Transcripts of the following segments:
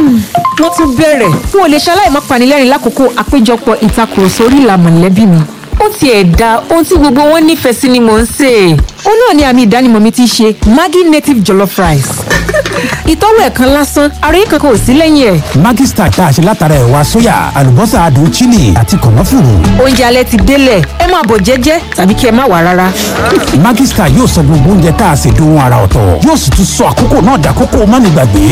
wọ́n tún bẹ̀rẹ̀ n ò lè ṣaláì má panilẹ́rìn lákòókò àpéjọpọ̀ ìtakùrọ̀sọ orí ìlà mọ̀lẹ́bí mi ó tiẹ̀ da ohun tí gbogbo wọn nífẹ̀ẹ́ sí ni mò ń sè é ó náà ni àmì ìdánimọ̀ mi ti ṣe Maggi native jollof rice ìtọ́wò ẹ̀kan lásán àròyé kankan ò sí lẹ́yìn ẹ̀ Maggi Star tá a ṣe látara ẹ̀wà sóyà àlùbọ́sà adùn chili àti kànáfùrù. oúnjẹ alẹ́ ti délẹ̀ ẹ máa bọ̀ jẹ́jẹ́ tàbí kí ẹ má wá rárá Maggi Star yóò sọ gbogbo oúnjẹ tá a ṣe dohun ara ọ̀tọ̀ yóò sì tún sọ àkókò náà dàkókò mánigbàgbé.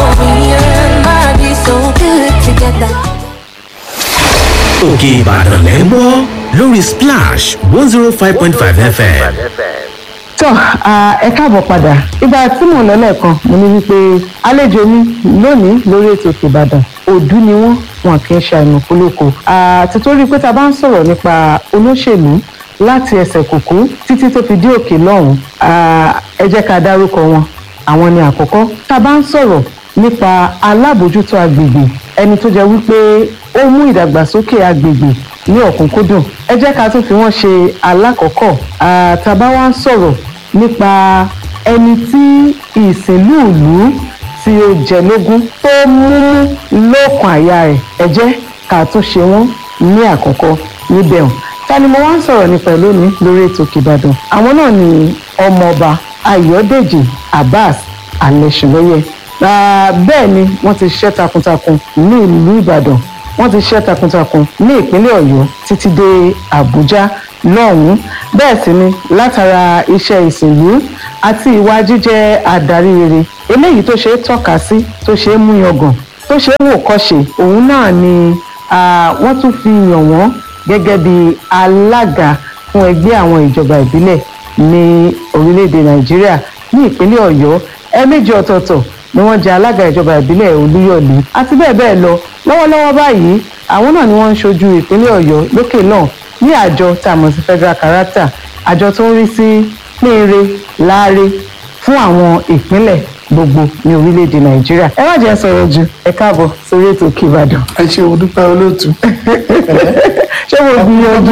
òkè ìbàdàn lẹ́ ń gbọ́ lórí splash one zero five point five fm. tọ́ ẹ káàbọ̀ padà ìgbà tí mò ń lọ lẹ́ẹ̀kan mo ní wípé àlejò mi lónìí lórí ètò Òkè Ìbàdàn òdú ni wọ́n wọn kì í ṣe àìmọ̀ kólókò àtìtórí pé ta bá ń sọ̀rọ̀ nípa olóṣèlú láti ẹsẹ̀ kùkú títí tó fi dé òkè lọ́hùn ẹ jẹ́ ká dárúkọ wọn àwọn ni àkọ́kọ́ tá a bá ń sọ̀rọ̀ nípa alábòójútó agbègbè ẹni tó jẹ́ wípé ó mú ìdàgbàsókè agbègbè ní ọ̀kúnkúndùn ẹ jẹ́ ká tún fi wọ́n ṣe alákọ̀ọ́kọ́ àtàbá wa ń sọ̀rọ̀ nípa ẹni tí ìsìnlú ìlú tí ó jẹ lógún tó múmú lóòkàn àyà rẹ̀ ẹ jẹ́ ká tún ṣe wọ́n ní àkọ́kọ́ níbẹ̀ hàn ta ni mo wá ń sọ̀rọ̀ nípa ẹ̀ lónìí lórí ètò Òkè Ìbàdàn àwọn náà ni ọmọọba Ayọ̀dèjì Abbas Alẹ́ṣinlóyè bẹ́ẹ̀ ni wọ́n ti ṣiṣẹ́ takuntakun ní ìlú Ìbàdàn wọ́n ti ṣiṣẹ́ takuntakun ní ìpínlẹ̀ Ọ̀yọ́ títí dé Àbújá lọ́hùn-ún bẹ́ẹ̀ sì ni látara iṣẹ́ ìsìnlú àti ìwà jíjẹ́ adarí rere eléyìí tó ṣe é tọ́ka sí tó ṣe é mú yangàn tó ṣe é wò kọ́ṣe òun náà ni wọ́n tún fi yàn wọ́n gẹ́gẹ́ bí alága fún ẹgbẹ́ àwọn ìjọba ìbílẹ̀ ní orílẹ̀-èdè Nàìjíríà ní ìpínlẹ̀ Ọ̀yọ́ ẹ̀ẹ̀mejì ọ̀tọ̀ọ̀tọ̀ ni wọ́n jẹ́ alága ìjọba ìbílẹ̀ Olúyọ̀lé àti bẹ́ẹ̀ bẹ́ẹ̀ lọ lọ́wọ́lọ́wọ́ báyìí àwọn náà ni wọ́n ń ṣojú ìpínlẹ̀ Ọ̀yọ́ lókè náà ní àjọ tá a mọ̀ sí Federal Character àjọ tó ń rí sí pínre láre fún àwọn ìpínlẹ̀ gbogbo ní orílẹ̀-èdè Nàìjíríà ẹ má jẹ́ sọ̀rọ̀ jù ẹ káàbọ̀ sórí ètò Òkè Ìbàdàn. ẹ ṣe o dúpẹ́ olóòtú. ṣé mo gbìyànjú.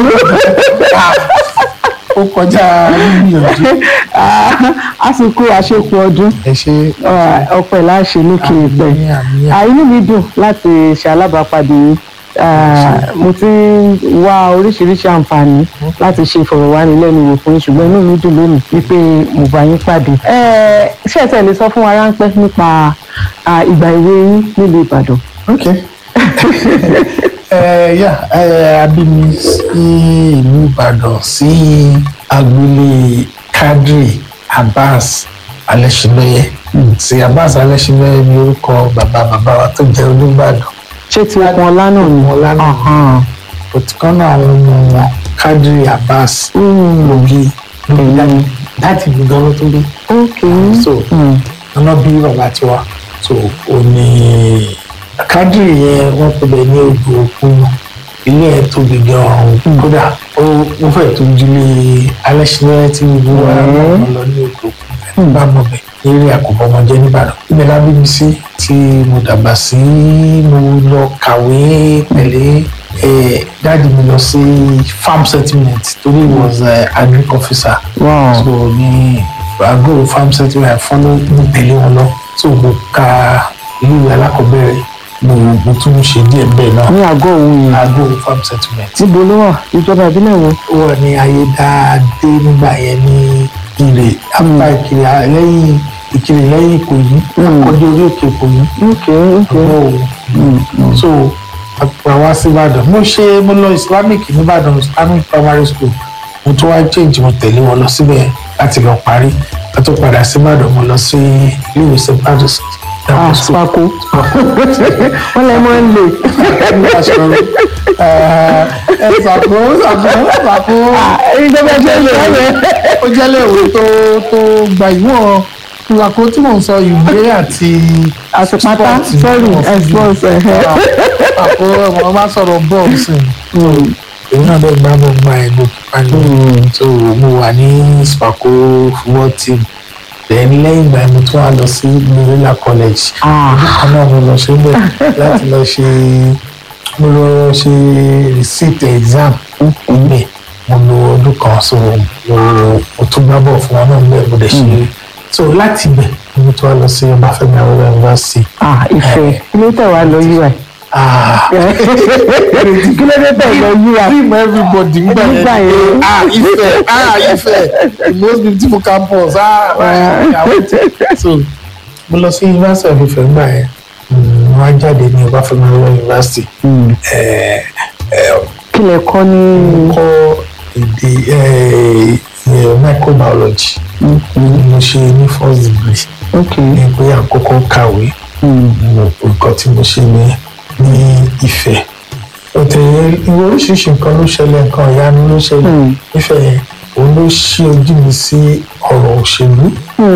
ó kọjá gbìyànjú. àsìkò àṣepọ̀ ọdún ẹ ṣe ọpẹ́ láṣẹ lókè ìpẹ́ àmì àmì inú mi dùn láti ṣe alábàápàdé yìí mo ti ń wá oríṣiríṣi àǹfààní láti ṣe ìfọ̀rọ̀wánilẹ́nuwò fún yín ṣùgbọ́n inú mi dùn lónìí wípé mo bá yín pàdé. ṣé ẹ tẹ̀lé sọ fún wa ráńpẹ́ nípa ìgbà èwe yín nílùú Ìbàdàn. ok ẹ yà ẹ abimi sí ìlú Ìbàdàn sí agboolé Kadri Abbas Alẹ́ṣinlóyè sí Abbas Alẹ́ṣinlóyè ní orúkọ bàbá bàbá wa tó jẹ́ Olúbàdàn ṣé ti okun ọlá náà ni. ọlá náà òtítọ́ náà àwọn ọmọ wọn Kadri Abbas lògì lògì láti gbogbo ọlọ́ tó rí ok so ọ̀nà bí bàbá tiwa so ò ní Kadri yẹn wọ́n pè bẹ́ẹ̀ ní odò òkun ilé ẹ̀ tóbi gan-an kódà ó fẹ́ tó jílé Alẹ́ṣinlóyè tí gbogbo wa náà lọ ní odò òkun bá mọ̀ bẹ́ẹ̀ eré àkọ́bọ̀mọjẹ́ nìbàdàn ibẹ̀ la bí mi sí tí mo dàgbà sí mo lọ kàwé pẹ̀lẹ́ dáàdi mi lọ sí farm settlement torí he was uh, agric officer Wow. so ní àgọ́ farm settlement fọ́nà mo tẹ̀lé wọn lọ so mo ka ilé alákọ̀ọ́bẹ̀rẹ̀ mo mo tún ṣe díẹ̀ bẹ́ẹ̀ náà ní àgọ́ òun yìí àgọ́ farm settlement níbo ló wà ìjọba ìbílẹ̀ wo. ó wà ní ayédáadé nígbà yẹn ní ìrè apá ìkirè lẹ́yìn ìkirè lẹ́yìn ìkòyí ọjọ́ orí òkè ìkòyí ok ok ọgbọ́n òun so àpò àwa sí ìbàdàn mo ṣe mo lọ islamic nìbàdàn islamic primary school mo tún wá change mo tẹ̀lé wọn lọ síbẹ̀ láti lọ parí ká tó padà sí ìbàdàn mo lọ sí ilé ìwé st patrick's ah spako wọn lè mọ ń lè. ẹ ṣàkó ṣàkó ṣàkó ìjọba ìbílẹ̀ rẹ̀. ó jẹ́ léèwé tó tó gba ìwọ̀n ìwàkó tí mò ń sọ ìwé àti àtìpátá sport sọ́ọ̀rì náà. ẹ̀sbọ́ọ̀s ẹ̀hẹ́. àpò ọmọ bá sọ̀rọ̀ bọ́ọ̀lù sí i èmi náà dẹ̀ gbá bọ́ gba ẹ̀ lókè pálí so mo wà ní spaco football team then lẹ́yìn ìgbà yẹn mo tún wá lọ sí Morila college ọdún kan náà mo lọ ṣe bẹ́ẹ̀ láti lọ ṣe mo lọ ṣe receipt exam níbẹ̀ mo lo ọdún kan so mo mo tún gbá bọ̀ fún wọn náà níbẹ̀ mo dẹ̀ ṣe so láti ibẹ̀ mo tún wá lọ sí Ọbáfẹ́mi Awólọ́wọ̀ university ah ìfẹ́ kí ló tẹ̀ wá lọ yí wa Ah, kí ló dé tẹ̀ lọ yí wa dream everybody ń gbà Nígbà yẹn yẹn. ah Ifẹ̀ ah Ifẹ̀ the most beautiful campus ah ah so mo lọ sí University of Ifẹ̀ ńgbà yẹn Mm, wọ́n á jáde ní Ọbáfẹ́mi Awólọ́wọ̀ University Eh, eh, kí lẹ kọ́ ní kọ́ èdè eh, eh, microbiology mo ṣe ní first degree ok ní pé àkọ́kọ́ kàwé nǹkan tí mo ṣe ní ní Ifẹ̀ òtẹ̀ ìwé oríṣiríṣi nǹkan ló ṣẹlẹ̀ nǹkan ìyanu ló ṣẹlẹ̀ Ifẹ̀ yẹn òun ló ṣí ojú mi sí ọ̀rọ̀ òṣèlú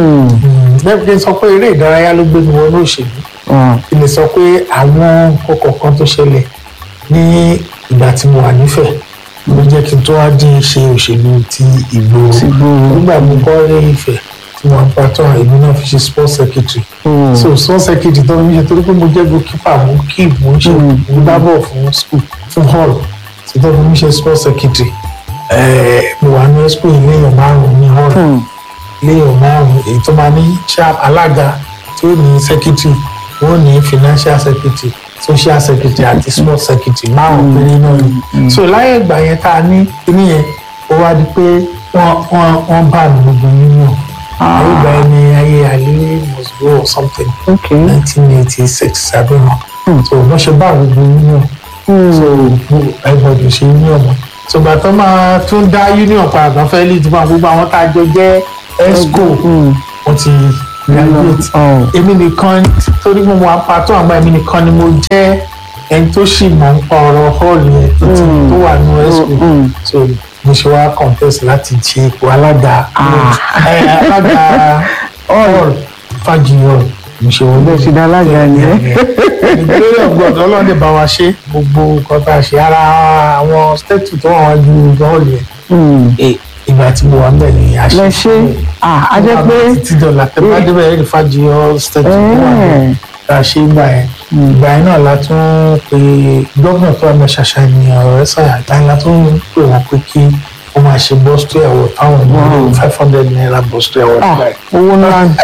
bẹ́ẹ̀ kí n sọ pé eré ìdárayá ló gbé mi wọnú òṣèlú kí n lè sọ pé àwọn nǹkan kọ̀ọ̀kan tó ṣẹlẹ̀ ní ìgbà tí mo wà nífẹ̀ẹ́ ló jẹ́ kí n tó wá dín ṣe òṣèlú ti ìgboro nígbà mo kọ́ ní Ifẹ̀ tí wọ́n bá tán èmi náà fi ṣe sports secretary so sports secretary tó ń ṣe torí pé mo jẹ́ goalkeeper mo keep mo ń ṣe mo bá bọ̀ fún school fún hall tí tó fi mi ṣe sports secretary ẹ̀ẹ́ mo wà ní school ilé èèyàn márùn-ún ní hall ilé èèyàn márùn-ún èyí tó máa ní sharp alága tí ó ní secretary wọ́n ní financial secretary social secretary àti sports secretary márùn-ún péré náà ni so láyé ìgbà yẹn tá a ní kíní yẹn ó wá di pé wọ́n wọ́n wọ́n bá mi gbogbo union ayé ìgbà yẹn ni ayé àlè must go or something ok nineteen eighty six àbẹ̀wò so wọ́n ṣe bá gbogbo union so everybody ṣe union mọ́ so ìgbà tó máa tún dá union padà tán fẹ́ lead fún gbogbo àwọn tá a jọ jẹ́ esco wọ́n ti graduate èmi nìkan torí mo wà pàtó àmọ́ èmi nìkan ni mo jẹ́ ẹni tó sì mọ̀ ń pa ọ̀rọ̀ hall yẹn tó ti tó wà ní esco so mo ṣe wá contest láti ṣe ipò alága ẹ, alága hall fàjì hall mo ṣe wọlé bẹ́ẹ̀ sì dá alága ni ẹ́ ìgbéyàwó ọgbọdọ ọlọ́dẹ bá wa ṣe gbogbo nǹkan tá a ṣe ara àwọn stéètì tó wà wájú hall yẹn ìgbà tí mo wà ń bẹ̀ ni a ṣe lẹ ṣe ah a jẹ́ pé títí dọ̀là tẹ́lá débẹ̀ ẹ̀rí fàjì hall stéètì tó wà bẹ̀ tá a ṣe gbà yẹn ìgbà yẹn náà la tún pe gómìnà tó wà ní ṣàṣà ní ọ̀rẹ́ sàyà ìgbà yẹn la tún pè wọ́n pé kí wọ́n máa ṣe bọ́sítò ẹ̀wọ̀ táwọn ní five hundred naira bọ́sítò ẹ̀wọ̀ ah nígbà yẹn owó ńlá ni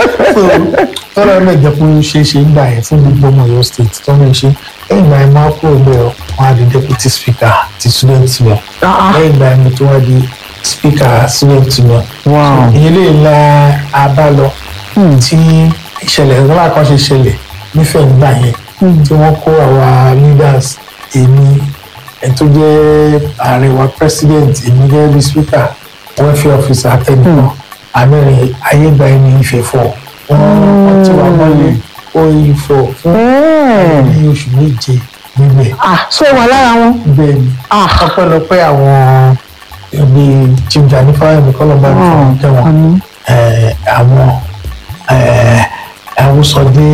tọ́lá ẹ̀ jẹ́ pé ó ṣeé ṣe ń gbà yẹn fún gbogbo ọmọ Ọ̀yọ́ state tó ń ṣe lẹ́yìn ìgbà yẹn máa kúrò bẹ́ẹ̀ wọ́n á di deputy speaker ti student union Ah, ah. lẹ́yìn ìgbà yẹn mo tún wá di speaker student union wow ìyẹn lè la abá lọ tí ìṣẹ̀lẹ̀ ńlá kan ṣe ṣẹlẹ̀ nífẹ̀ẹ́ nígbà yẹn tí wọ́n kó àwa leaders èmi ẹni tó jẹ́ ààrẹ wa president èmi gẹ́gẹ́ bí speaker welfare officer àtẹnìkan àmẹ́rin ayégbà ẹni ìfẹ́ fọ́ wọ́n ti wà mọ́lẹ̀ ó yí fọ́ fún Ẹ́ẹ̀. ní oṣù méje níbẹ̀ ah so wà lára wọn bẹ́ẹ̀ ni ah ọpẹ́lọpẹ́ àwọn ẹbí chief jani fáyemí kọlọmọ ní fún kẹwọn àmín. eh, àwọn eh, awúsọdé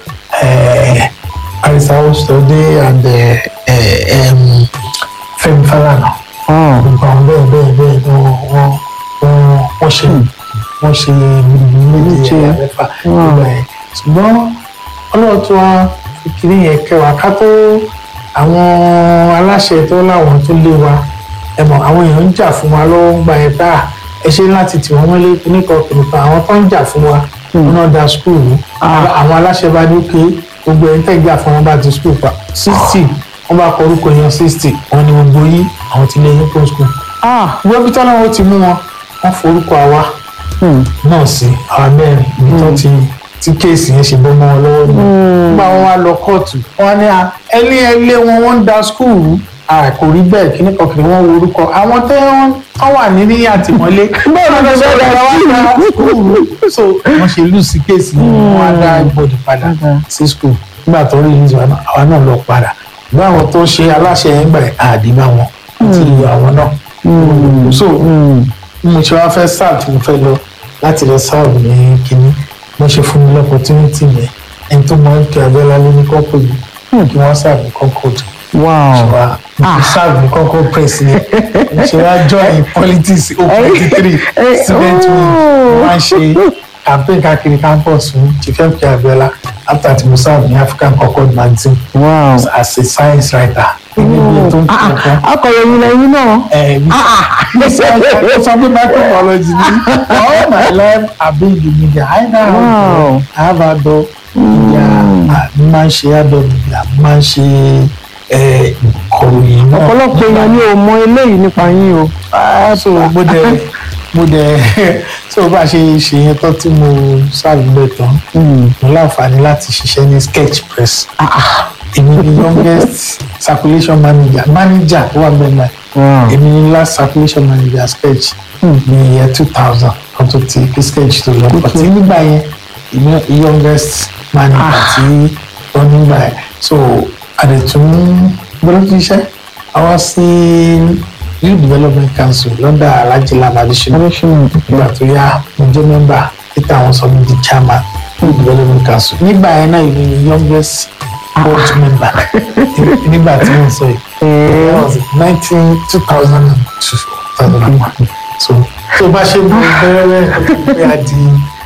eh, arisa awúsọdé and eh, eh, em, Fẹ́mi Fálànà ah gbogbo àwọn bẹ́ẹ̀ bẹ́ẹ̀ bẹ́ẹ̀ ni wọ́n wọ́n wọ́n wọ́n ṣe wọ́n ṣe méje Méje. mẹ́fà nígbà yẹn ṣùgbọ́n ọlọ́run tó wá fi kiri yẹn kẹwàá ká tó àwọn aláṣẹ tó láwọn tó lé wa ẹ mọ̀ àwọn èèyàn ń jà fún wa lọ́wọ́ ń gba ẹ̀ bá ẹ ṣe láti tì wọ́n mọ́lé oníkan kìnìkan àwọn tó ń jà fún wa wọn náà da skul ní àwọn aláṣẹ bá ní pé gbogbo ẹni tẹ́ jà fún wọn bá ti skul pa sixty wọ́n bá kọ orúkọ èèyàn sixty wọn ni gbogbo yín àwọn ti lé yín kó skul ah ìwé bí tọ́lá wọn ti mú wọn wọ́n forúkọ àwa náà sí àwa mẹ́rin ibi tó ti tí kéèsì yẹn ṣe bọ́ mọ́ wọn lọ́wọ́ ni nígbà wọn wá lọ kóòtù wọn ní à ẹni ẹlé wọn wọ́n ń da skul kò rí bẹ́ẹ̀ kíní kan kìí wọ́n wo orúkọ àwọn tẹ́ wọ́n tán wà ní ní àtìmọ́lé bẹ́ẹ̀ ló ṣe ọ̀rọ̀ wa da skul so wọ́n ṣe lù sí kéèsì yẹn wọ́n á dá ibodè padà sí skul nígbà tó rí ìlú àwa náà lọ padà bí àwọn tó ṣe aláṣẹ yẹn gbà àdìbà wọn àti àwọn náà so mo ṣe wá fẹ́ sáà tí mo fẹ́ lọ láti lọ sáàbù ní kínní mo ṣe fún mi lọ́pọ̀tínítì yẹn ẹni tó máa ń tẹ abẹ́lá lé ní kọ́kọ́ yìí kí wọ́n sáàbù concord wow wa mo sáàbù ní concord press yẹn mo ṣe wá join politics o twenty three student wing mo máa ń ṣe campaign káàkiri campus fún chief mk abẹ́lá after tí mo sáàbù ní african concord magazine wow as a science writer èmi bí ètò ń tó nǹkan akọ̀ròyìn lẹ́yìn náà mo sọ mo sọ pé microbiology ni all my life i been in the media either Wow. harvard or india àmì máa ń ṣe abẹ́bí àmì máa ń ṣe ẹ, ìkọ̀ròyìn náà. ọ̀pọ̀lọpọ̀ èèyàn ni ò mọ eléyìí nípa yín o. Ah, so mo dẹ mo dẹ so bá a ṣe ṣe yẹn tán tí mo ṣàlùbẹ̀ tán mo láǹfààní láti ṣiṣẹ́ ní sketch press èmi ni youngest circulation manager manager tó wà bẹ́ẹ̀ náà Wow. èmi ni last circulation manager sketch ní year two thousand kan tó ti kí sketch tó lọ pàtí nígbà yẹn èmi youngest manager tí wọ́n nígbà yẹn so àdètún gbọ́dọ̀ ti ṣiṣẹ́ àwọn sí youth development council lọ́dà alhaji lamadi adéṣínà nígbà tó yá mo jẹ́ mẹ́mbà títà àwọn sọ mi di chairman youth development council nígbà yẹn náà èmi ni youngest board member nígbà tí mo sọ yìí that was nineteen two thousand and two two thousand and one so tó bá ṣe bí bẹ́rẹ̀ pé a di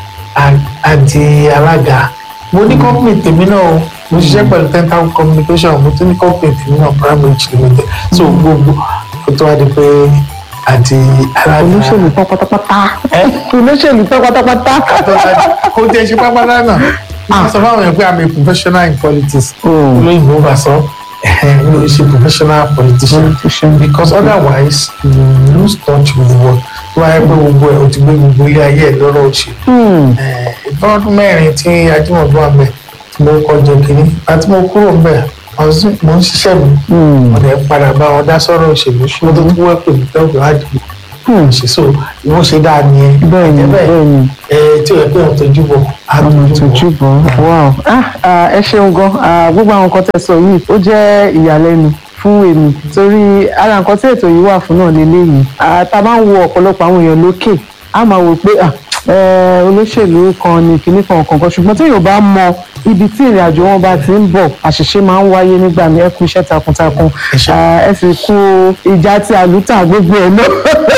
a di alága mo ní company tèmi náà o mo ṣiṣẹ́ pẹ̀lú tental communication mo tún ní company tèmi náà primary limited so gbogbo kó tó wá di pé a di alága olóṣèlú tán pátápátá olóṣèlú tán pátápátá. kò tẹ ṣe pápálá náà máa sọ fáwọn èèyàn pé i'm a professional in politics olóyìnbó bá sọ mi ò ṣe professional politician because otherwise you lose touch with the world tó wáyé pé gbogbo ẹ̀ o ti gbé gbogbo ilé ayé ẹ̀ lọ́rọ̀ òṣèlú ìfọ́dún mẹ́rin tí ajímọ̀bí wà mẹ́ tí mo kọ́ jẹ kínní àti mo kúrò mbẹ́ mo ń ṣiṣẹ́ mi mo dẹ̀ padà bá wọn dá sọ́rọ̀ òṣèlú mo tó tún wẹ́ pè mí tẹ́wọ́ àdìgbò ṣe so ìwọ́n ṣe dáa ni ẹ bẹ́ẹ̀ni bẹ́ẹ̀ni ẹ tí o yẹ pé ọ̀n tójú bọ̀ ọmọ ìtọ́jú bọ̀ wow ah ah, ẹ ṣeun gan ah, gbogbo àwọn nǹkan tẹ́ sọ yìí ó jẹ́ ìyàlẹ́nu fún èmi torí ara nǹkan tí ètò yìí wà fún náà lélẹ́yìí Ah, tá a bá ń wo ọ̀pọ̀lọpọ̀ àwọn èèyàn lókè a máa wò pé ah, eh, olóṣèlú kan ní kinní kan kankan ṣùgbọ́n tí èèyàn bá mọ ibi tí ìrìn àjò wọn bá ti ń bọ̀ àṣìṣe máa ń wáyé nígbà mi ẹ kú iṣẹ́ takuntakun Ẹ ṣé. Ah, ẹ sì kú ìjà tí àlùtà gbogbo ẹ̀ náà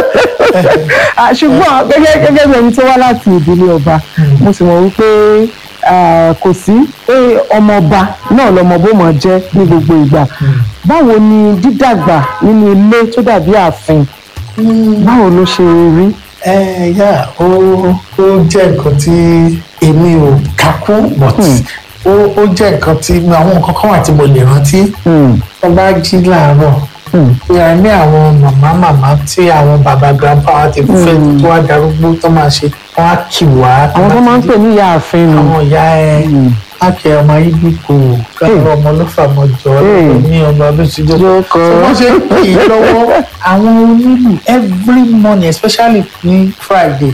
Ah, ṣùgbọ́n gẹ́gẹ́ gẹ́gẹ́ bí ẹni tó wá láti ìdílé ọba mo sì mọ̀ wípé ah, kò sí pé ọmọọba náà lọmọ bó mọ̀ jẹ́ ní gbogbo ìgbà báwo ni dídàgbà nínú ilé tó dàbí ààfin báwo ló ṣe rí. ẹ yá ó ó jẹ́ nǹkan tí èmi ò kakú but ó ó jẹ́ nǹkan tí àwọn nǹkan kan wà tí mo lè rántí tó bá jí láàárọ̀ pé a ní àwọn màmá màmá tí àwọn bàbá grandpa wa ti fẹ́ tó wá darúgbó tó máa ṣe wọ́n á kì wá. àwọn tó máa ń pè ní ìyá ààfin nù. àwọn ìyá ẹ ákẹ́ ọmọ ibi kò káàrọ̀ ọmọ ló fàmọ́ jọ Hey. ní ọmọ ọdún tí jọ. Jókòó. So wọ́n ṣe kì í lọ́wọ́ àwọn onílù every morning especially ní friday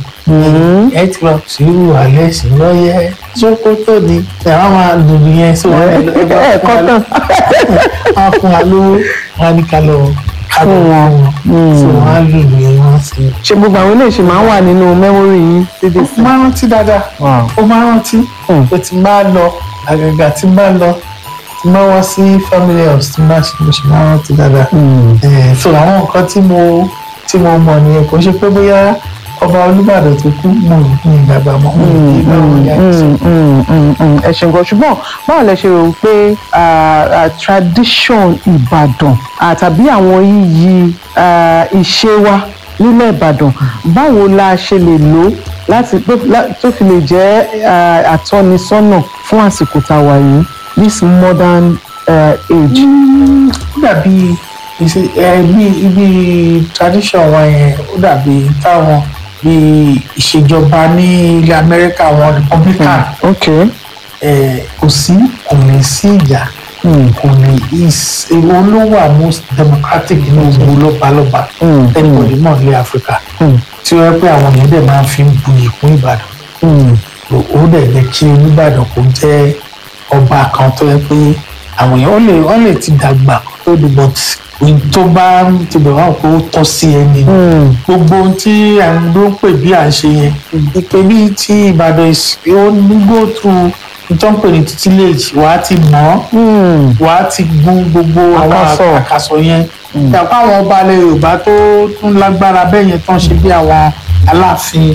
ẹ ti lọ sírù alẹ́ sí lọ́yẹ́ sókótó ni ẹ wọ́n máa dùn yẹn so ẹ lọ- ẹ bá ẹ fún wa kọ́ lọ- wọ́n á fún wa lówó wọ́n á ní ká lọ ká lọ fún wọn so wọ́n á lù yẹn wọ́n sì. ṣe gbogbo àwọn eléyìí ṣe máa ń wà nínú mẹ́mórì yín títí sí. ó máa rántí dáadáa Wow. ó máa rántí pé tí n bá lọ àgàgà tí n bá lọ tí n bá wá sí family house tí n bá ṣe mo ṣe máa rántí dáadáa Eh, so àwọn nǹkan tí mo tí mo mọ̀ nìyẹn kò ṣe pé bóyá ọba olúbàdàn tó kú mò ń ní ìdàgbà mọ́ mò ń ní báwọn yá ẹ̀ sọ. Mm, mm, mm, mm. ẹ ṣe nǹkan ṣùgbọ́n báwo lẹ ṣe rò pé ah, ah, tradition ìbàdàn ah, tàbí àwọn iyì ah, ìṣe wa nílẹ̀ ìbàdàn báwo la ṣe lè lò láti pé- lá- tó fi lè jẹ́ ah, àtọ́nisọ́nà fún àsìkò tá a wà yìí this modern ah, age. ó dàbí ìṣe ẹ bí ibi tradition wọn yẹn ó dàbí táwọn bí ìṣèjọba ní ilẹ̀ amẹ́ríkà wọn republican ok eh, kò sí kò ní sí ìjà kò ní is èwo ló wà most democratic ní gbogbo lọ́balọ́ba anybody mọ̀ ní Africa tí ó yẹ pé àwọn èèyàn dẹ̀ máa fi ń buyì kún Ìbàdàn ó dẹ̀ jẹ́ kí Olúbàdàn kò jẹ́ ọba kan tó yẹ pé àwọn èèyàn ó lè wọ́n lè ti dàgbà kó tó di but ohun tó bá ń ti bẹ̀ wá pé ó tọ́ sí ẹni gbogbo ohun tí àwọn ló ń pè bí à ń ṣe yẹn ìpè bí tí Ìbàdàn is- ó ní go through ìtọ́ ń pè ní tutelage wàá ti mọ̀ ọ́ wàá ti gún gbogbo àwọn Àkàsọ̀. àkàsọ̀ yẹn yàtọ̀ àwọn ọba ilẹ̀ Yorùbá tó tún lágbára bẹ́ẹ̀ yẹn tán ṣe bí àwọn Aláàfin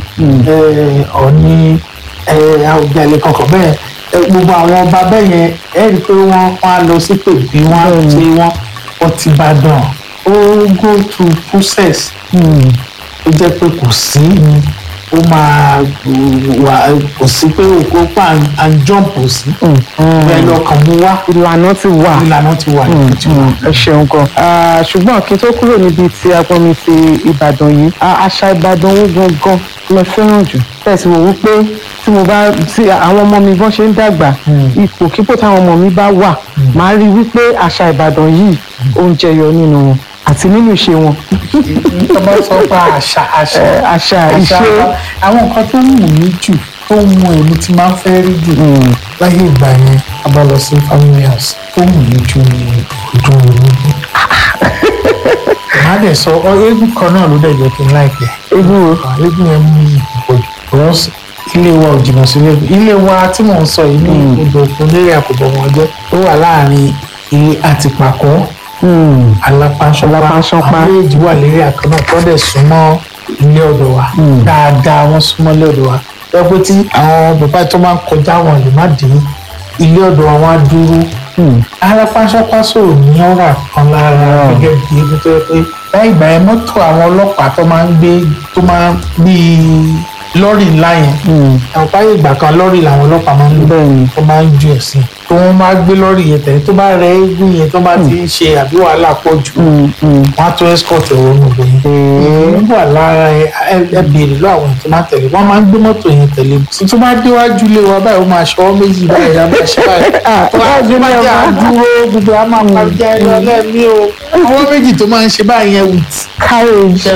eh, Ọ̀ọ̀ni eh, Àwùjalẹ̀ kankan bẹ́ẹ̀ eh, gbogbo àwọn ọba bẹ́ẹ̀ yẹn ẹ rí i pé wọ́n wọ́n á lọ sí pèbí wọ́n á ti wọ́n wọ́n ti Ìbàdàn ó go through process ó jẹ́ pé kò sí ó ó máa wà kò sí pé òkú pa à ń jọ́ǹpù sí bẹ́ẹ̀ lọ́kàn mú wá ìlànà ti wà. ìlànà ti wà ní ti wà. ẹ ṣeun gan Ah, ṣùgbọ́n kí n tó kúrò níbi tí agbọ́nmi ti ìbàdàn yìí ah, àṣà ìbàdàn wo gangan lẹ fẹ́ràn jù tẹ̀sí wò wípé tí mo bá tí àwọn ọmọ mi bọ́n ṣe ń dàgbà ipòkípò táwọn ọmọ mi bá wà màá rí wípé àṣà ìbàdàn yìí ó ń jẹyọ nínú wọn àti nínú ìṣe wọn. tó bá sọ pé àṣà àṣà Eh, àṣà ìṣe àwọn nǹkan tó wù mí jù tó mú èmi tí máa ń fẹ́ rí jù láyé ìgbà yẹn a bá lọ sí family house tó wù mí jù ní ọdún onígbò. màá dẹ̀ sọ ọ eégún kan náà ló dẹ̀ jẹ́ kí n láìpẹ́ ewu eégún yẹn mú mi pọ̀ jù because ilé wa ò jìnnà sílé ilé wa tí mò ń sọ yìí ní odò òkun lérè àkùbọ̀ wọn jẹ́ ó wà láàrin ilé àtìpàkọ́ alápánṣọpá Alápánṣánpá. àwọn méjì wà lérí àkànnà tó dẹ̀ súnmọ́ ilé ọ̀dọ̀ wa dáadáa wọ́n súnmọ́ ilé ọ̀dọ̀ wa ẹ pé tí àwọn bàbá tó máa ń kọjá wọn lè má dé ilé ọ̀dọ̀ wa wọ́n á dúró alápánṣánpá sọ̀rọ̀ ní ọ̀rà kan lára gẹ́gẹ́ bí ebi tó yẹ pé láì gbà yẹn mọ́tò àwọn ọlọ́pàá tó máa ń gbé tó máa ń bíi lọ́rì ńlá yẹn àwọn báyìí ìgbà kan lọ́rì làwọn ọlọ́pàá máa ń lò Bẹ́ẹ̀ni. tó máa ń ju ẹ̀sìn tó wọ́n máa gbé lọ́rì yẹn tẹ̀lé tó bá rẹ eégún yẹn tó bá ti ń ṣe àbí wàhálà pọ̀ jù wọ́n á tó escort ẹ̀rọ nù bẹ́yẹn wọ́n wà lára ẹ ẹ- ẹ béèrè lọ àwọn tó máa tẹ̀lé wọ́n máa ń gbé mọ́tò yẹn tẹ̀lé tó bá déwájú lé wa báyìí ó máa ṣọwọ́ méjì báyìí á máa ṣe báyìí tó bá tó bá jẹ́ àdúró gbogbo á máa pa jẹ́ ẹ lọ lẹ́ẹ̀mí o ọwọ́ méjì tó máa ń ṣe báyìí yẹn with courage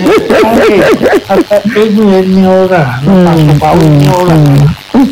eégún yẹn ní ọ̀rà nípa ó ní ọ̀rà ó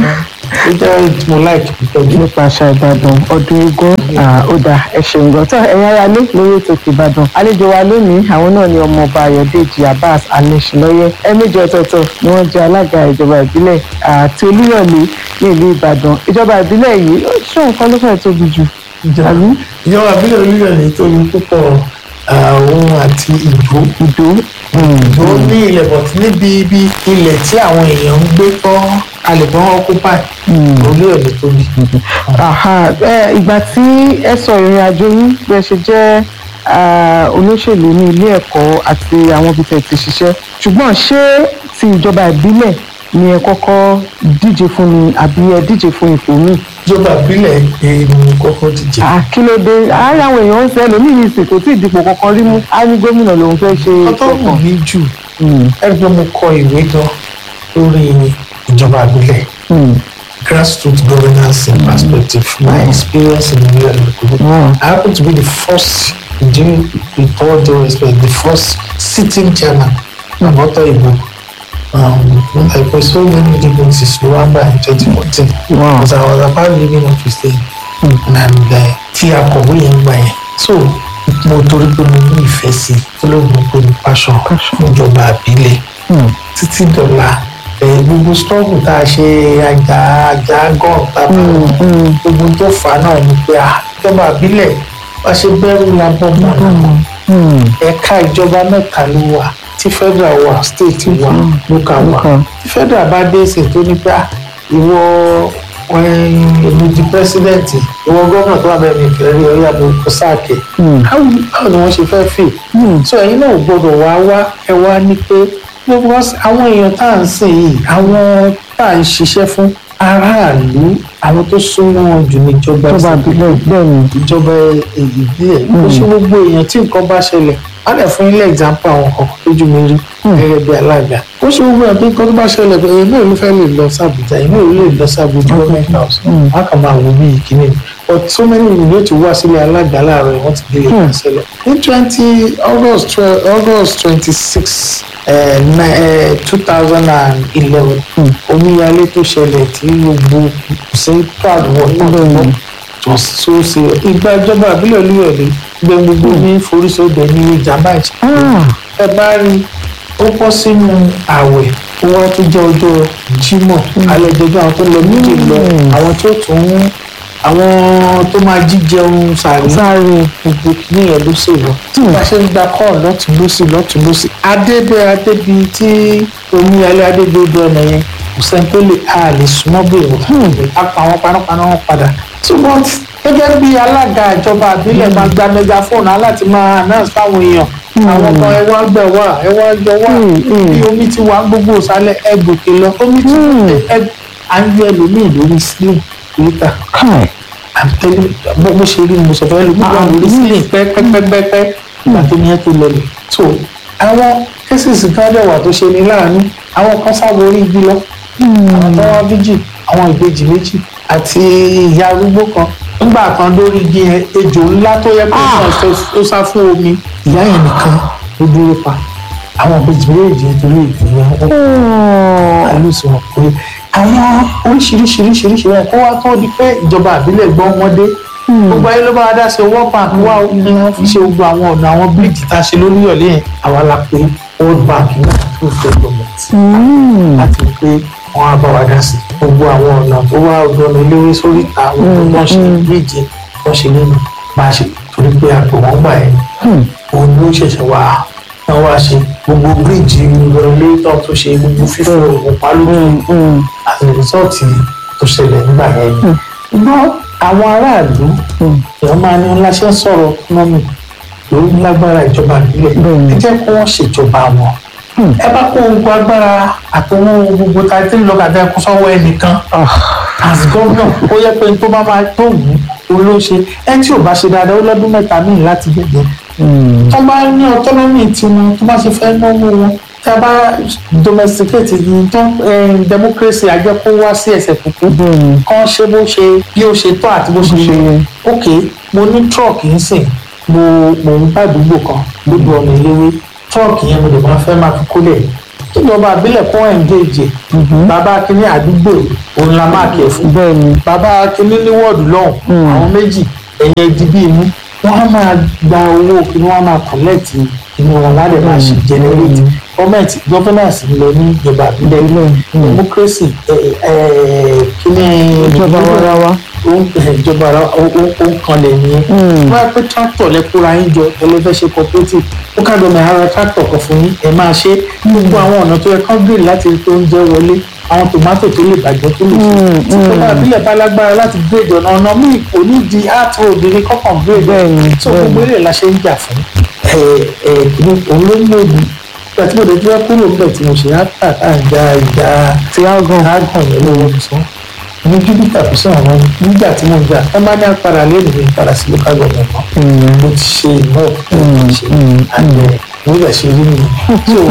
jẹ́ tí mo láìkì púpọ̀ jù. nípa àṣà ìbàdàn ọdún eégún ah, ó dà ẹ ṣeun gan tó ẹ̀yin ará lé lórí ètò ti ìbàdàn àlejò wa lónìí àwọn náà ni ọmọọba ayọ̀dèjì abbas alẹ́sìlọ́yẹ́ ẹ̀ẹ̀mejì ọ̀tọ̀ọ̀tọ̀ ni wọ́n jẹ́ alága ìjọba ìbílẹ̀ àti olúyọ̀lé ní ìlú ìbàdàn ìjọba ìbílẹ̀ yìí ó ṣó nǹkan ló fẹ́ tóbi jù àbí ìjọba àbílẹ̀ olúyọ̀lé tó ní púpọ̀ òun àti ìdó ìdó ìdó ní ilẹ̀ bọ̀tí níbi ibi ilẹ̀ tí àwọn èèyàn ń gbé tọ́ alẹ̀bọ̀n occupy olúyọ̀lé tó ní. Aha, ẹ, ìgbà tí ẹ sọ ìrìn àjò yín bí ẹ ṣe jẹ́ ah, olóṣèlú ní ilé ẹ̀kọ́ àti àwọn ibi tẹ̀ ti ṣiṣẹ́ ṣùgbọ́n ṣé ti ìjọba ìbílẹ̀ ni ẹ kọ́kọ́ díje fún ni àbí ẹ díje fún ipò míì? ìjọba àbílẹ̀ èèyàn kọ́kọ́ díje. Ah, kí ló dé àárín àwọn èèyàn ń sẹ́ lómi ní ìsìn kò tí ì dipò kankan rí mú á ní gómìnà lòun fẹ́ ṣe ọtọ́ wù kankan. mí jù ẹgbẹ́ mo kọ ìwé gan lórí ìjọba àbílẹ̀ grassroots governance and perspective my experience in the local Wow. I happen to be the first due with all due respect the first sitting chairman of Auto Igbo um, when I put so many differences Rwanda in 2014 Wow. because I was about leaving office then and uh, tí a kọ̀wé yẹn gbà yẹn so mo torí pé mo ní ìfẹ́ sí i tó ló mú pé mo passion fún ìjọba àbílẹ̀ títí dọ̀la ẹ̀ gbogbo struggle tá a ṣe àjà àjà gọ́ọ̀ tá a bá gbogbo tó fà á náà ni pé ah, ìjọba àbílẹ̀ wá ṣe bẹ́rù la bọ́ mọ́ náà ẹ̀ka ìjọba mẹ́ta ló wà tí federal wà state wà local wà Local. tí federal bá dé ṣe tó ní pé ah, ìwọ èmi di president ìwọ gómìnà tó wà bẹ́ẹ̀ mi fẹ́ rí ọyá mi kó sáàkì báwo báwo ni wọ́n ṣe fẹ́ fì so ẹ̀yin náà ò gbọ́dọ̀ wá wá ẹ wá ní pé gbogbo us- àwọn èèyàn tá à ń sìn yìí àwọn tá à ń ṣiṣẹ́ fún aráàlú àwọn tó súnmọ́ wọn jù ní ìjọba ìjọba ìbílẹ̀ bẹ́ẹ̀ ni. ìjọba ìbílẹ̀ ó ṣe gbogbo èèyàn tí nǹkan bá ṣẹlẹ̀ á lè fún ilé example àwọn kọ̀ọ̀kan lójú mi rí gẹ́gẹ́ bí alága ó ṣe gbogbo èèyàn tí nǹkan tó bá ṣẹlẹ̀ pé èèyàn náà ló fẹ́ lè lọ sí Àbújá èèyàn náà ló lè lọ sí Àbújá government house wọn kàn máa wò bí ìkíní but so many people yóò ti wá sílé alága láàárọ̀ yìí wọ́n ti délé ìkànsẹ́lẹ̀ ní twenty august twelve august twenty six two thousand and eleven omíyalé tó ṣẹlẹ̀ tí gbogbo ṣe ń pàdé wọ̀ náà tó so ṣe ìgbà ìjọba àbílẹ̀ olúyọ̀lé gbẹ gbogbo ní forísọdẹ ní ìjàmbá ìṣẹ̀lẹ̀ ẹ bá rí ó bọ́ sínú ààwẹ̀ ó wá tó jẹ́ ọjọ́ jímọ̀ alẹ́ ìjọba àwọn tó lọ méjì lọ àwọn tó tún àwọn tó máa jíjẹun sàrí sáré gbogbo ní ẹ̀ ló ṣe lọ tí wọ́n bá ṣe ń gba kọ́ọ̀ lọ́tún lọ́sì lọ́tún lọ́sì adébẹ́ adébi tí omíyalé adébẹ́ odò ọ̀nà yẹn kò sẹ́ni tó lè a lè súnmọ́ bẹ́ẹ̀ wọ́n á pa àwọn panápaná wọn padà ṣùgbọ́n gẹ́gẹ́ bí alága ìjọba àbílẹ̀ máa gba megaphone aláti máa announce fáwọn èèyàn àwọn kan ẹ wá gbà wá ẹ wá jọ wá bí omi ti wà gbogbo ìsàlẹ̀ ẹ gòkè lọ omi ti ẹ à ń yọ ẹlòmíì lórí sílẹ̀ níta káì àtẹlẹ bó bó ṣe rí ni mo sọ fẹ́ lómi wà lórí sílẹ̀ pẹ́pẹ́pẹ́pẹ́ ìgbà tó ní ẹ tó lọlẹ̀ so àwọn cases kan dẹ̀ wà tó ṣe ní láàánú àwọn kan sábà orí igi lọ àwọn tó wá méjì àwọn ìbejì méjì àti ìyá arúgbó kan nígbà kan lórí igi yẹn ejò ńlá tó yẹ kó náà tó sá fún omi ìyá yẹn nìkan ló dúró pa àwọn ìbejì méjì nítorí ìgbìyànjú wọn àlùsùn wọn pé àwọn oríṣiríṣiríṣiríṣi wọn kó wá tó di pé ìjọba àbílẹ̀ gbọ́n wọn dé gbogbo ayé ló bá wa dá sí owó bank wá ní wọn fi ṣe gbogbo àwọn ọ̀nà àwọn bíríìjì tá a ṣe lórí ọ̀lẹ́ yẹn àwa la pé world bank náà tó fẹ́ gọọmẹ̀ntì láti rí pé wọ́n á bá wa dá sí gbogbo àwọn ọ̀nà tó wá ọ̀dọ́nà eléwé sórí ìta àwọn tó ń ṣe bíríìjì wọ́n ṣe nínú bá a ṣe torí pé àpò wọn gbà yẹn òun ló ṣẹ̀ṣẹ̀ wá wọ́n wá ṣe gbogbo bíríìjì ìrọ̀lẹ́ tó tó ṣe gbogbo fífò òun pa lójú as a result tó ṣẹlẹ̀ nígbà yẹn ni. ṣùgbọ́n àwọn aráàlú èèyàn máa ní ńlá ṣe ń sọ̀rọ̀ economic lórí lágbára ìjọba ìbílẹ̀ ẹ jẹ́ kó wọ́n ṣèjọba wọn. ẹ bá kó gbogbo agbára àtọwọ́ gbogbo tá a ti ń lọ kàtà ẹkú sọ́wọ́ ẹnìkan as governor ó yẹ pé tó bá máa tó wù ú ló ṣe ẹ tí ò bá ṣe dáadáa ó lọ́dún mẹ́ta míì láti gbẹ̀gbẹ̀ tó bá ní autonomy tiwọn tó bá ṣe fẹ́ náwó wọn tá a bá domesticate yìí tán democracy àjọ kó wá sí ẹsẹ̀ kúkú kán ṣe bó ṣe bí ó ṣe tọ́ àti bó ṣe yẹ ok mo ní truck ń sìn mo mo ń bá àdúgbò kan lójú ọ̀nà ìléwé truck yẹn mo lè máa fẹ́ máa fi kólẹ̀ ìjọba àbílẹ̀ kó engage bàbá akíní àdúgbò òun la máa kẹ̀ fún bàbá akíní ní wọ́ọ̀dù lọ́hùn àwọn méjì ẹ̀yẹ ìdíbí inú wọ́n á máa gba owó kí wọ́n á máa collect inú wọn ládẹ máa ṣe generate government governance ń lọ ní ìjọba àbílẹ̀ democracy kíní ìjọba warawa ìjọba ara ó kan lè nìyẹn wọ́n á pé tractor lẹ́kúra yín jọ ẹlẹ́fẹ́ ṣe cooperative ó ká gbọmọ ara tractor kan fún yín ẹ máa ṣe gbogbo àwọn ọ̀nà tó yẹ kán gbèrè láti rí pé oúnjẹ wọlé àwọn tòmátò tó lè bàjẹ́ tó lè ṣe ìjọba àbílẹ̀ bá lágbára láti gbèdè ọ̀nà ọ̀nà míì kò ní di art road ní kọ́kàn gbèdè tó gbogbo eré la ṣe ń jà fún kìíní òun ló ń lòdì ìgbà tí mo lè dúró kúrò níbẹ̀ tí mo ṣe á tà tá à ń ja ìjà tí a gan ágàn yẹn lọ́wọ́ mi sọ ní júpítà kò sí àwọn nígbà tí mo ń jà ẹ má ní apara lẹ́nu mi padà sí local government mọ́ mo ti ṣe ìmọ̀ mo ti ṣe àgbẹ̀ nígbà ṣe rí mi so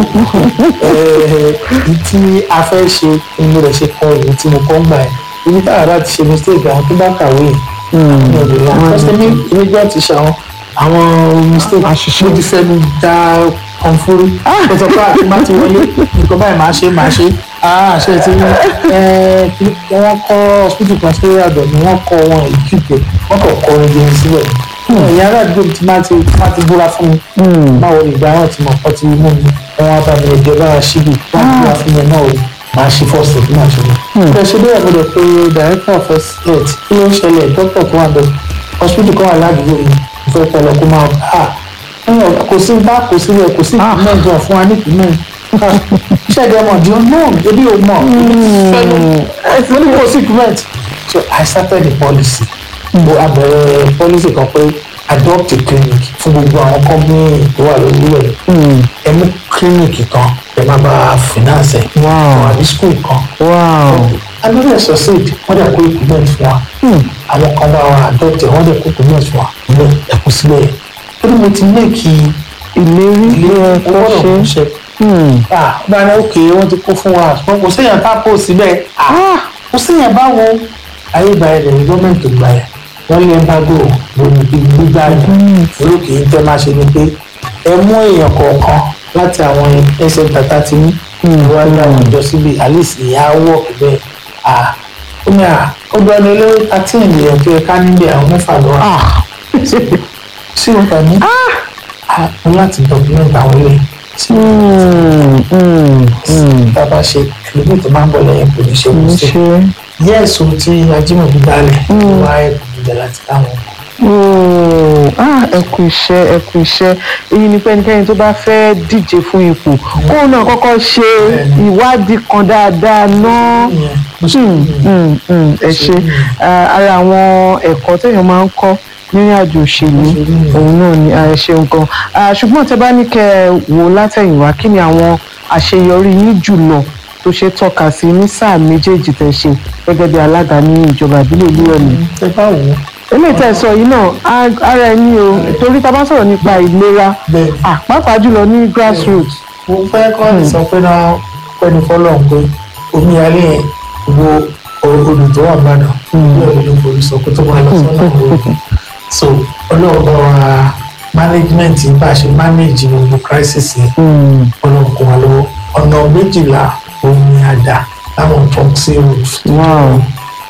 tí a fẹ́ ṣe mo rẹ̀ ṣe kọ́ ìwé tí mo kọ́ ń gbà yẹn ibi táwọn ará ti ṣe mistake àwọn tó bá kàwé yìí àwọn ọ̀dọ́ wọn fẹsẹ̀ mi ìwé jẹ́ ti ṣe àwọn àwọn mistake mo ti fẹ́ mi dá kọ̀ǹfórí ó sọ pé àti má ti wọlé nǹkan báyìí máa ṣe máa ṣe àṣẹ tí wọ́n kọ́ hospital kan sí àdọ̀ ni wọ́n kọ́ wọn ìkíkẹ́ wọ́n kọ̀ kọ́ orin jẹun síbẹ̀ ìyá aládùúgbò tí má ti má ti búra fún mi báwo ni ìgbà wọn ti mọ̀ pọ́ ti mú mi wọn bá mi ẹ̀jẹ̀ bá ṣíbi wọ́n búra fún mi náà o máa ṣe first aid máa ṣe mi. ẹ ṣe bẹ́ẹ̀ mo lè pe director of first aid kí ló ń ṣẹlẹ̀ doctor tó wà bẹ́ẹ̀ hospital kan wà ládùúgbò mi ìfẹ́ pẹ̀lú kó máa bá a kò sí bá kò sí rẹ̀ kò sí ìpínlẹ̀ gan fún wa ní ìpínlẹ̀ ṣẹ́ẹ̀dẹ̀ ọmọ di unknown ebi ò mọ̀ ẹ̀fọ́ ní kò sí ìpínlẹ̀ so I started the policy mo abẹ̀rẹ̀ policy kan pé adopt a clinic fún gbogbo àwọn company tó wà lórí rẹ̀ ẹ mú clinic kan ẹ má bá finance ẹ̀ fún àbí school kan another succeed wọ́n dẹ̀ kó equipment fún wa àwọn kan bá wa adopt ẹ̀ wọ́n dẹ̀ kó equipment fún wa ẹ̀kú sílẹ̀ yẹn torí mo ti méèkì ìlérí ilé tó owó ṣe ọ̀hún ṣe. bá a ní òkè wọ́n ti kó fún wa ṣùgbọ́n kò séèyàn tá a kó síbẹ̀ kò séèyàn báwo ayé ìgbà yẹn lẹ́yìn gọ́ọ̀mẹ̀ntì gbà yẹn wọ́n lé ẹ̀ńbágò lórí gbígbà yẹn olókè yìí tẹ́ máa ṣe ni pé ẹ mú èèyàn kọ̀ọ̀kan láti àwọn ẹsẹ̀ tata ti ní ìwádìí àwọn ìjọ síbi alice ìyá wọ̀ bẹ́ẹ̀ ó ní à ó dún ẹni olówó thirteen ènìyàn tó yẹ ká níbẹ̀ àwọn mẹ́fà lọ́wọ́ sí wọn kàn ní àwọn láti document àwọn ilé tí tá a bá ṣe ẹlòmíì tó máa ń bọ̀ lẹ́yìn kò ní ṣe kò sí ṣe yẹ́ẹ̀sì tí ajímọ̀bí dálẹ̀ wá ẹ̀kọ́ ìjà láti káwọn ẹ kú iṣẹ́ ẹ kú iṣẹ́ èyí ni pé ẹnikẹ́ni tó bá fẹ́ díje fún ipò kóun náà kọ́kọ́ ṣe ìwádìí kan dáadáa náà ìyẹn bó ṣe Mm, mm, mm, ẹ ṣe Ah, ara àwọn ẹ̀kọ́ téèyàn máa ń kọ́ nírìn àjò òṣèlú òun náà ni ẹ ṣeun gan Ah, ṣùgbọ́n tẹ bá ní kẹ́ ẹ wò látẹ̀yìnwá kí ni àwọn àṣeyọrí yín jùlọ tó ṣe tọ́ka sí ní sáà méjèèjì tẹ̀ ṣe gẹ́gẹ́ bí alága ní ìjọba ìbílẹ̀ olúyọ̀lé ẹ bá wò ó eléyìí tẹ́ ẹ sọ yìí náà á- ara ẹni o torí tá a bá sọ̀rọ̀ nípa ìlera bẹ́ẹ̀ ah, pàápàá jùlọ ní grassroots mo fẹ́ kọ́ ní sọ pé náà pẹ́ni fọ́lọ́run pé omi alẹ́ yẹn wo odò tó wà gbàdàn bí ọ̀rẹ́ ló forí sọ pé tó máa lọ sọ́nà òòrùn so ọlọ́run bá wa management bá a ṣe manage gbogbo crisis yẹn ọlọ́run kún wa lọ́wọ́ ọ̀nà méjìlá omi àdá láwọn proxy roads wow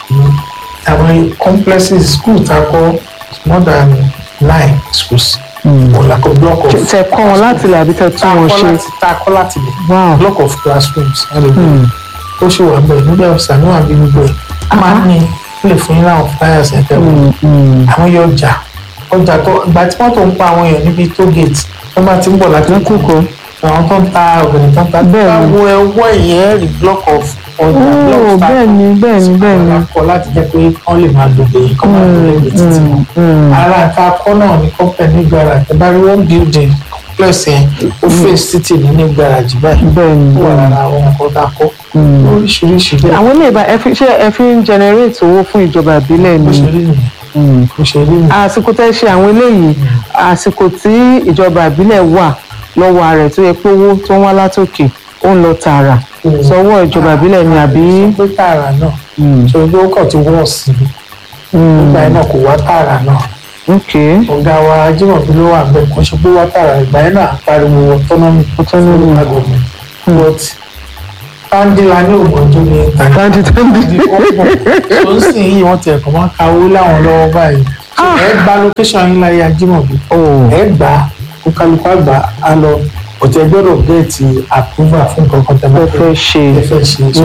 àwọn complexes school ta kọ́ more than nine schools ọ̀làkọ̀ block of tẹ kọ́ wọn láti ilẹ̀ àbí tẹ tún wọn ṣe ta kọ́ láti lè wow block of classrooms ẹlòmíràn ó ṣe wà bẹ́ẹ̀ nígbà ọ̀sán níwọ̀n bí gbogbo ẹ̀ a máa ń ní lè fún yín láwọn flyers ẹ̀ tẹ́wọ̀n àwọn yóò ọjà ọjà tó ìgbà tí wọ́n tó ń pa àwọn èèyàn níbi tó gate wọ́n bá ti ń bọ̀ láti kókó àwọn tó ń ta ọ̀gbìn tó ń ta Bẹ́ẹ̀ ni. báwo ẹwọ́ ìyẹn rí block of ọjà block oh of bẹ́ẹ̀ ni bẹ́ẹ̀ ni bẹ́ẹ̀ ni kọ́ láti jẹ́ pé wọ́n lè máa dòde kọ́ máa dòde ní títì wọn ara ta kọ́ náà ní company ní garage ẹ bá rí one building plus yẹn ó face títì ní ní garage báyìí bẹ́ẹ̀ ni ó wà bẹ́ẹ̀ ni. lára àwọn nǹkan tá a kọ́ oríṣiríṣi bẹ́ẹ̀ àwọn ilé ìbá ẹ fi ṣe ẹ fi ń generate owó fún ìjọba ìbílẹ̀ bó ni ṣe rí nìyẹn bó ṣe rí nìyẹn àsìkò tẹ́ ṣe àwọn eléyìí àsìkò tí ìjọba ìbílẹ̀ wà lọ́wọ́ rẹ̀ tó yẹ pé owó tó ń wá látòkè ó ń lọ tààrà sọ́wọ́ ìjọba ìbílẹ̀ ni àbí pé tààrà náà ṣe ojú ó kàn ti wọ́ sí i nígbà yẹn náà kò wá tààrà náà ok ọ̀gá wa Ajímọ̀bí ló wà bẹ́ẹ̀ kò ṣe pé wá tààrà ìgbà yẹn náà pariwo autonomy Autonomy. local government but tandila ní ògbọ́njú ní Tandi tandi. tó ń sìn yìí wọ́n ti ẹ̀kọ́ máa ń ka owó láwọn lọ́wọ́ báyìí ẹ gba location yín láyé Ajímọ̀bí oh ẹ gbà á kó kálukú àgbà á lọ òtí ẹ gbọ́dọ̀ gẹ̀ẹ́tì approval fún kankan tẹ́ bá ẹ fẹ́ ṣe ẹ fẹ́ ṣe so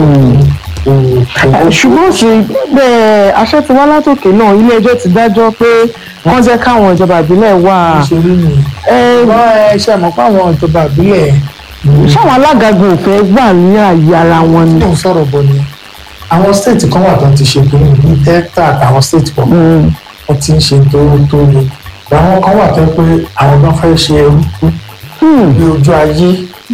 Eh, ṣùgbọ́n sí bẹ́ẹ̀ àṣẹ ti wá látòkè náà ilé ẹjọ́ ti dájọ́ pé wọ́n jẹ́ káwọn ìjọba ìbílẹ̀ wà ìṣòro nìyẹn ẹ wọ́n ẹ ṣe àmọ́ pé àwọn ìjọba ìbílẹ̀ ṣáwọn alágagun ò fẹ́ gbà ní àyè ara wọn ni. tó ń sọ̀rọ̀ bọ̀ ni àwọn state kan wà tó ti ṣe kí ní delta àtàwọn state kan wọ́n ti ń ṣe tó tó le àwọn kan wà tó yẹ pé àwọn náà fẹ́ ṣe ẹrú bí ojú ayé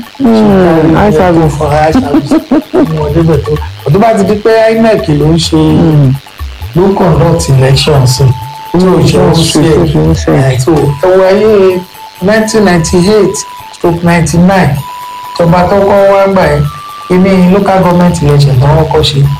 eye service. fún eye service wọn débẹ̀ tó ọdún bá ti di pé inec ló ń ṣe ló ń conduct election sí tí ò ṣe ń ṣe ẹ̀ tó ẹwọ ayé nineteen ninety eight stroke ninety nine ìjọba tó kọ́ wá gbà ẹ́ kíní local government election tó wọ́n kọ́ ṣe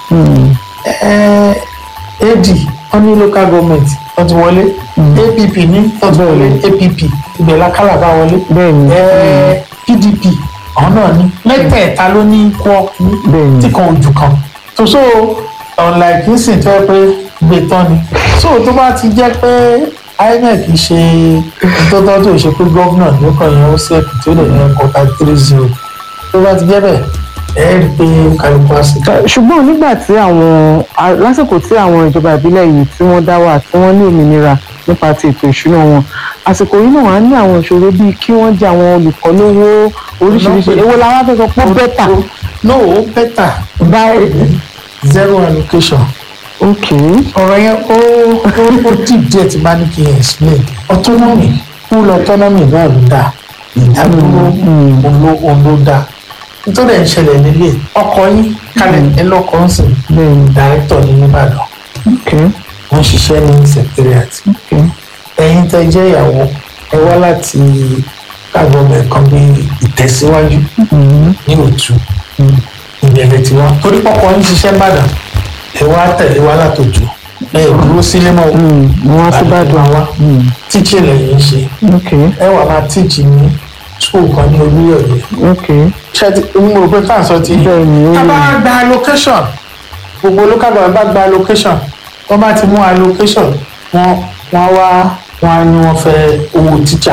ẹ́ ad wọ́n ní local government wọ́n ti wọlé app ní wọ́n ti wọlé app ibẹ̀ lákàlà bá wọlé bẹ́ẹ̀ ni ẹ pdp àwọn náà ní mẹ́tẹ̀ẹ̀ta ló ní kọ́ Bẹ́ẹ̀ni. tí kan ojú kan tó so unlike nísìn tó yẹ pé gbé tán ni so tó bá ti jẹ́ pé inec ṣe ìtọ́tọ́ tó ṣe pé gómìnà ló kàn yẹn ó sẹ́ẹ̀kì tó lè yẹn kọ́ta three zero tó bá ti jẹ́ bẹ́ẹ̀ ẹ rí i pé kálukú á sì ká ṣùgbọ́n nígbà tí àwọn a- lásìkò tí àwọn ìjọba ìbílẹ̀ yìí tí wọ́n dá wà tí wọ́n ní òmìnira nípa ti ètò ìṣúná wọn àsìkò yìí náà wà á ní àwọn ìṣòro bíi kí wọ́n jẹ àwọn olùkọ́ lówó oríṣiríṣi èwo la wá fẹ́ sọ pé ó bẹ́tà no ó bẹ́tà báyìí zero allocation ok ọ̀rọ̀ yẹn ó ó ó deep díẹ̀ tí bá ní kí n explain autonomy full autonomy náà ló dáa ìdádúró òun òun ló dáa nítorí ẹ̀ ń ṣẹlẹ̀ nílé ọkọ yín kalẹ̀ ẹ lọ́kọ̀ ń sìn bẹ́ẹ̀ni director ní nìbàdàn ok wọ́n ṣiṣẹ́ ní secretariat ok ẹ̀yin tẹ́ jẹ́ ìyàwó ẹ wá láti káàgọ́mẹ̀ kan bí ìtẹ̀síwájú ní òtún ìbẹ̀rẹ̀ tí wọ́n torí pọ́pọ́ ń ṣiṣẹ́ Ìbàdàn ẹ wá tẹ̀lé wá látòjú ẹ dúró sílé mọ́ wọ́n á sí bàdàn wa tíìchì lẹ́yìn ń ṣe ok ẹ wà máa tíìchì ní school kan ní Olúyọ̀lé ok ṣe ti ń mo rò pé fáǹsọ ti Bẹ́ẹ̀ ni, ó tá a bá yẹ. gba allocation gbogbo local government bá gba allocation wọ́n bá ti mú allocation wọ́n wọ́n wá wọ́n á ní wọ́n fẹ́ owó tíjà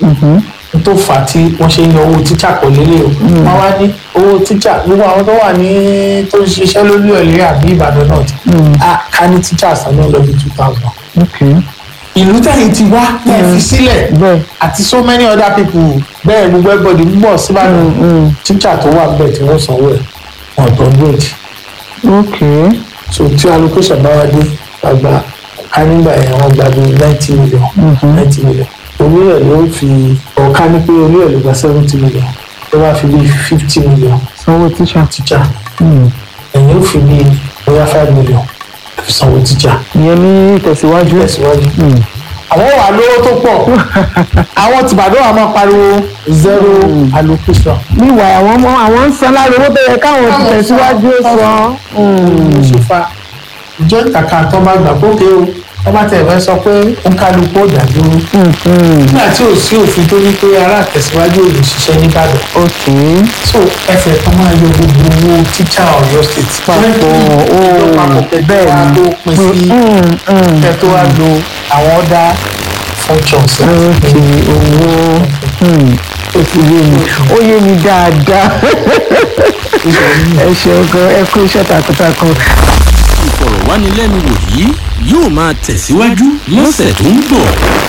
tó fà á tí wọ́n ṣe ń yọ owó tíjà pọ̀ lélẹ̀ o wọ́n wá ní owó tíjà gbogbo àwọn tó wà ní tó ń ṣiṣẹ́ lórí ọ̀lẹ́ àbí Ìbàdàn náà ti á ká ní tíjà sàn náà lọ bí two thousand ok ìlú tẹ̀yìn ti wá tẹ̀ fi sílẹ̀ bẹ́ẹ̀ àti so many other people bẹ́ẹ̀ gbogbo everybody ń bọ̀ síbàdàn tíjà tó wà bẹ́ẹ̀ tí wọ́n sanwó ẹ̀ wọ́n tó ń gbèjì ok so tí allocation bá wá dé gbàgbà ká nígbà yẹn wọ́n gba bíi ninety million ninety million onílẹ̀ ló fi ọ̀ká ní pé onílẹ̀ ló gba seventy million tó bá fi bíi fifty million sanwó tíṣà tíjà ẹ̀yìn ó fi bíi bóyá five million fi sanwó tíjà ìyẹn ní ìtẹ̀síwájú tẹ̀síwájú. àwọn wà lówó tó pọ̀ àwọn tìbàdàn wà máa pariwo zero allocation. níwà àwọn ọmọ àwọn ń san lára owó tó yẹ káwọn ti tẹ̀síwájú ó san. ló ṣe fa ìjọ ìkàkà tó bá gbà pókè o wọ́n bá tẹ̀ fẹ́ sọ pé ó ń kálukú ó dàdúró nígbà tí ò sí òfin tó ní pé ará àtẹ̀síwájú ò lè ṣiṣẹ́ nìbàdàn ok so ẹsẹ̀ kan máa yọ gbogbo owó tíṣà ọ̀yọ́ state Papọ̀, ó, bẹ́ẹ̀ bẹ́ẹ̀ ni ni. tó pín sí kẹ́ tó wá lo àwọn other functions ok owó ó ti yé mi ó yé mi dáadáa ẹ ṣeun gan ẹ kú iṣẹ́ takuntakun. ìfọ̀rọ̀wánilẹ́nuwò yìí yóò máa tẹ̀síwájú lọ́sẹ̀ tó ń bọ̀.